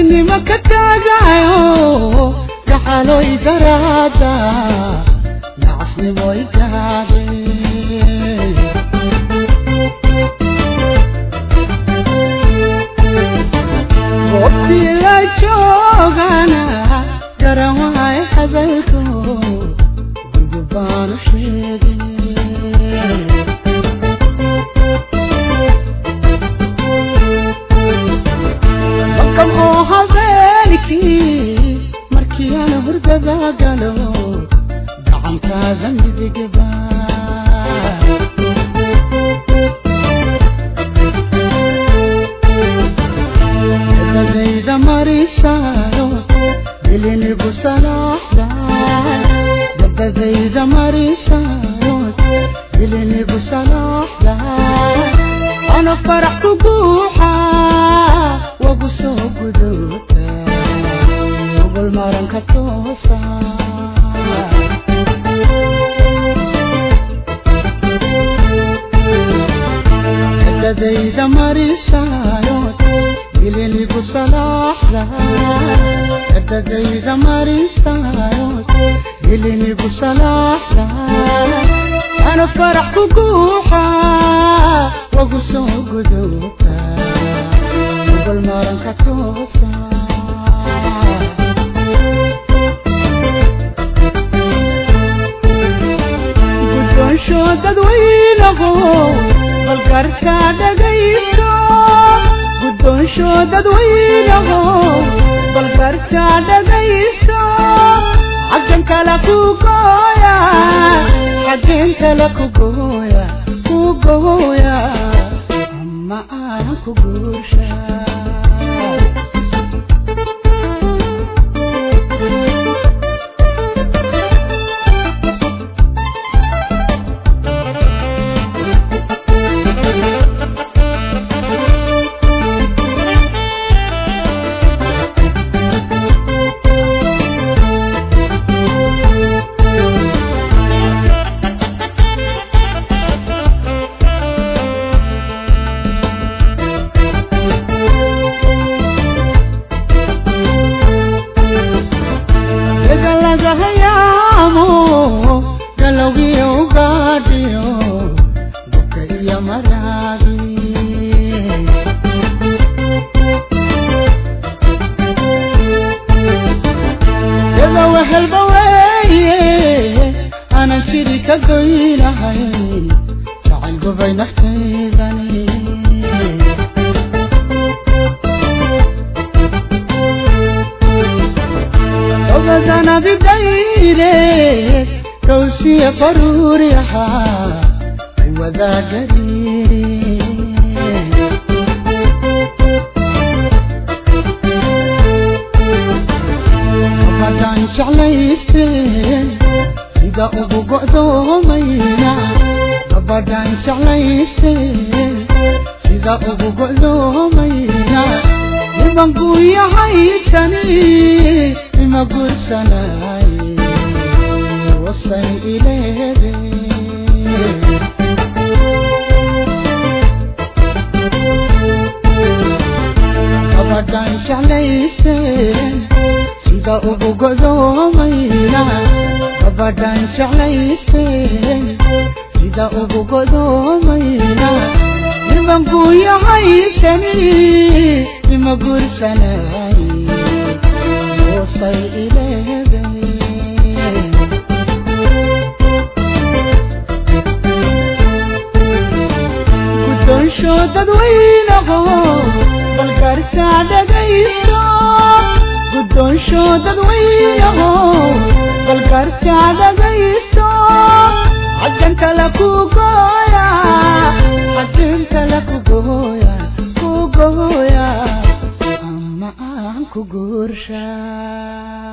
geesinimo ka taagayo gaxaloy daraada nacasnimoy gaade goobtii la joogana garan waay hadalko gurgubaanu sheegay oo habeenkii markii aan hurdada galo gacantaada midigba dadayda marisayo bilinigu salaaxda dadadayda marisayo bilinigu salaaxda ana farax ku guuxa wagu soo guduuta ogol maranka toosa dadayda marisayo bilinigu salaaxda dadayda marisayo bilinigu salaaxda ana farax ku guuxa wagu soo guduuta ogol maranka toosa guddoonsho dadweynaho balgarka dhagaysto guddoonsho dadweynaho balgarka dhagaysto xaggan kale ku gooya xaggen kale ku gooya ku gooya ama aan ku guursha galagahayaamo galowgiyo ugaadhiyo buka iyo maraagi gadowa helba weeye aanan jiri ka goynahay jacayl gubay naftaydani ogadana bidayre kawsiya faruuri ahaa wadaa gariiri haddaan jeclayste sida ugu go'doomayna gabadhaan jeclayste sida ugu go'doomayna niman guuyahaysani ima guursanay wasay ileede gabadhaan jeclayste sida ugu go'doomayna gabadhaan jeclayste sida ugu go'doomayna niman guuyahaysani ima guursanay wasay ileede guddoonsho dadweynaho balgarka dhagaysto guddoonsho dadweynaho balgarka dhagaysto xaggan kale ku gooya xaggan kale ku gooya ku gooya ama aan ku guurshaa